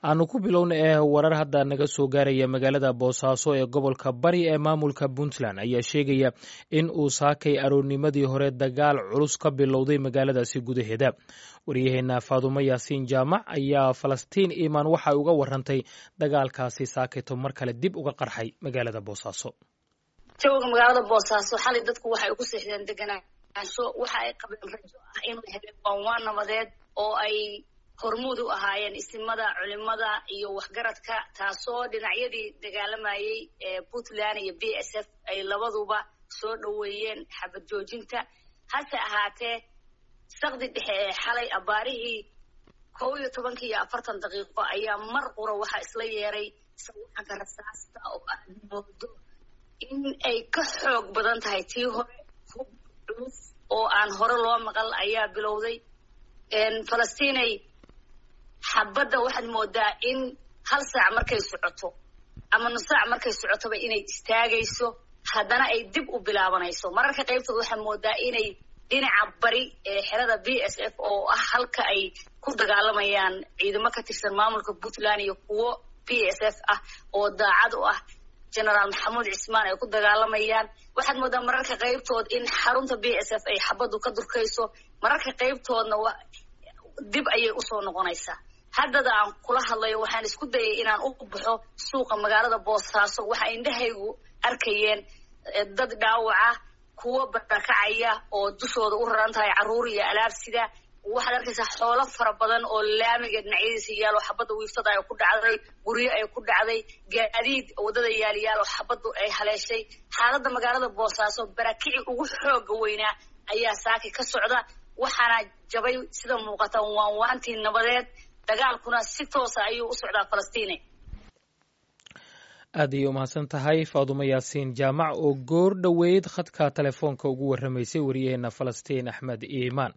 aanu ku bilowna ee warar hadda naga soo gaaraya magaalada boosaaso ee gobolka bari ee maamulka puntland ayaa sheegaya in uu saakay aroornimadii hore dagaal culus ka bilowday magaaladaasi gudaheeda waryaheena faadumo yaasiin jaamac ayaa falastiin iimaan waxay uga warantay dagaalkaasi saakayto mar kale dib uga qarxay magaalada boosaaso jawga magaalada boosaaso xalay dadku waxay ugu seexdeen deganaansho waxa ay qabeen rajo ah inay heleen waanwaan nabadeed oo ay hormuud u ahaayeen isimada culimada iyo waxgaradka taasoo dhinacyadii dagaalamayey ee puntland iyo b s f ay labaduba soo dhoweeyeen xabad joojinta hase ahaatee sakdi dhexe ee xalay abaarihii kow iyo tobankii iyo afartan daqiiqo ayaa mar qura waxaa isla yeeray sawaxanka rasaasta oo aad moodo in ay ka xoog badan tahay tii hore hub culus oo aan hore loo maqal ayaa bilowday falastinay xabadda waxaad moodaa in hal saac markay socoto ama nus saac markay socotoba inay istaagayso haddana ay dib u bilaabanayso mararka qaybtood waxaad moodaa inay dhinaca bari ee xerada b s f oo ah halka ay ku dagaalamayaan ciidamo ka tirsan maamulka puntland iyo kuwo b s f ah oo daacad u ah generaal maxamuud cismaan ay ku dagaalamayaan waxaad moodaa mararka qaybtood in xarunta b s f ay xabaddu ka durkayso mararka qaybtoodna dib ayay usoo noqonaysaa haddada aan kula hadlayo waxaan isku dayay inaan u baxo suuqa magaalada boosaaso waxa indhahaygu arkayeen dad dhaawaca kuwo barakacaya oo dushooda u raran tahay carruur iyo alaabsida waxaad arkaysaa xoolo fara badan oo laamiga dhinacyadiisa yaal oo xabadda wiiftada ay ku dhacday guryo ay ku dhacday gaadiid waddada yaaliyaal oo xabaddu ay haleeshay xaaladda magaalada boosaaso barakici ugu xooga weynaa ayaa saaki ka socda waxaana jabay sida muuqata waanwaantii nabadeed dagaalkuna si toosa ayuu u socdaa falastiine aad ayay umahadsan tahay faadumo yaasiin jaamac oo goor dhoweyd khadka telefoonka ugu warramaysay waryaheena falastiin axmed iimaan